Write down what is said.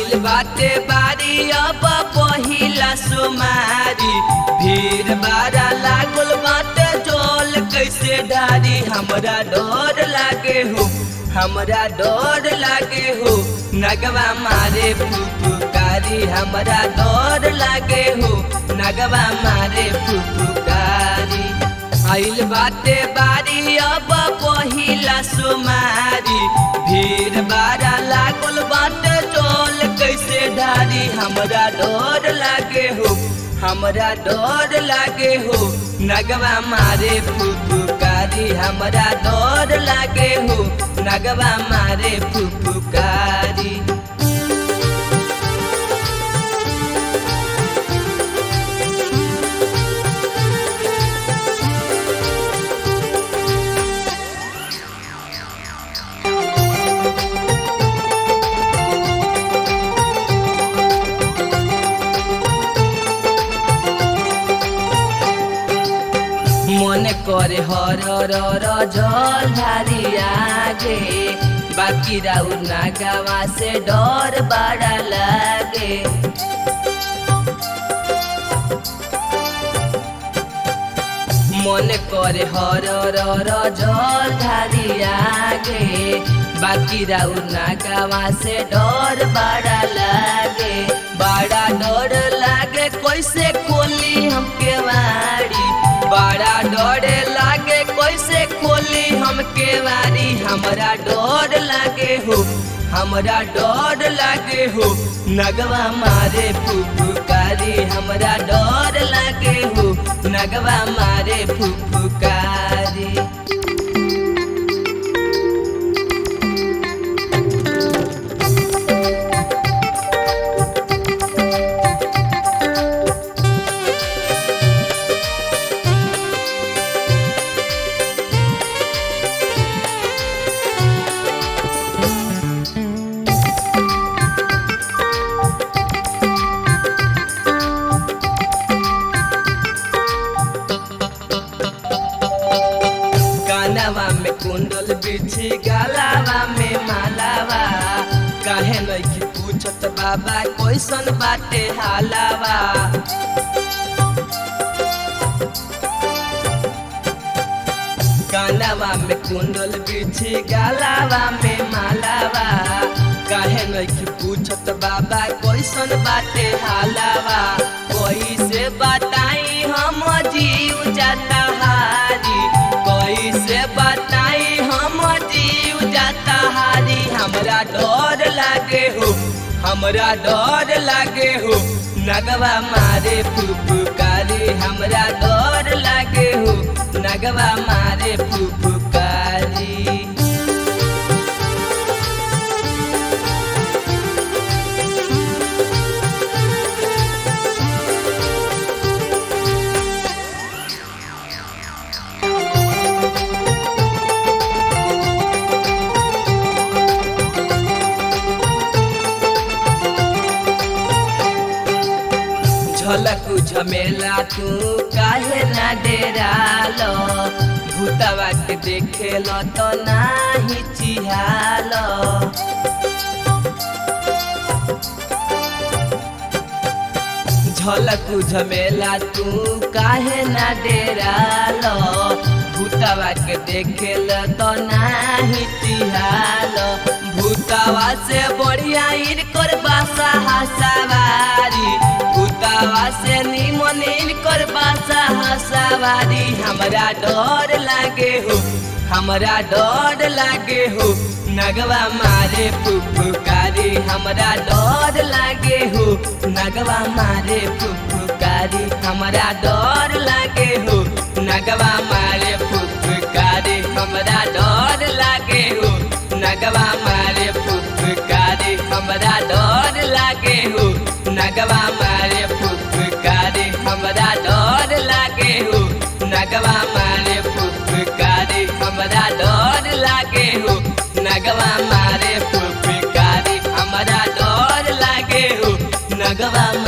आइल बाटे बारी अब पहिला सोमारी भीड़ बारा लागल बाटे जोल कैसे डारी हमरा डर लागे हो हमरा डर लागे हो नगवा मारे फुफुकारी हमरा डर लागे हो नगवा मारे फुफुकारी आइल बाटे बारी अब पहिला सोमारी भीड़ बारा लागल बाटे चोल कैसे डारी हमरा डर लागे हो हमरा डर लागे हो नगवा मारे फुफुकारी हमरा डर लागे हो नगवा मारे फुफुकारी মনে করে হর র জল ধারি আগে বাকি রাউ না গাওয়া সে ডর বাড়া লাগে মনে করে হর র জল ধারি আগে বাকি রাউ না গাওয়া সে ডর বাড়া লাগে बड़ा डर लागे कैसे खोली हमके वारी बड़ा डर लागे कैसे खोली हमके वारी हमरा डर लागे हो हमरा डर लागे हो नगवा मारे फुफुकारी हमरा डर लागे हो नगवा मारे फुफुकारी कानवा में कुंडल बिछी गलावा में मालावा काहे नहीं पूछत बाबा कैसन बाटे हालावा कानवा में कुंडल बिछी गलावा में मालावा काहे नहीं पूछत बाबा कैसन बाटे हालावा कैसे बताई हम जीव जाता हारी कैसे बताई हम जीव जाता हारी हमरा डर लागे हो हमरा डर लागे हो नगवा मारे फुफुकारी हमरा डर लागे हो नगवा मारे फुफुकारी झलकु झमेला तू काहे ना डेरालो भूतवा के देखेल तो नाही चिहाल झलकु झमेला तू काहे ना डेरालो भूतवा के देखेल तो नाही चिहाल भूतवा से बढ़िया इनकर बासा हसावारी भूतवा से निमन इनकर बासा हसावारी हमरा डर लागे हो हमरा डर लागे हो नगवा मारे फुफुकारी हमरा डर लागे हो नगवा मारे फुफुकारी हमरा डर लागे हो नगवा मारे फुफुकारी हमरा डर लागे हो नगवा मारे फुफुकारी हमरा डर लागे हो नगवा मारे फुफुकारी हमरा डर लागे हो नगवा मारे फुफुकारी हमरा डर लागे हो नगवा मारे फुफुकारी हमरा डर लागे हो नगवा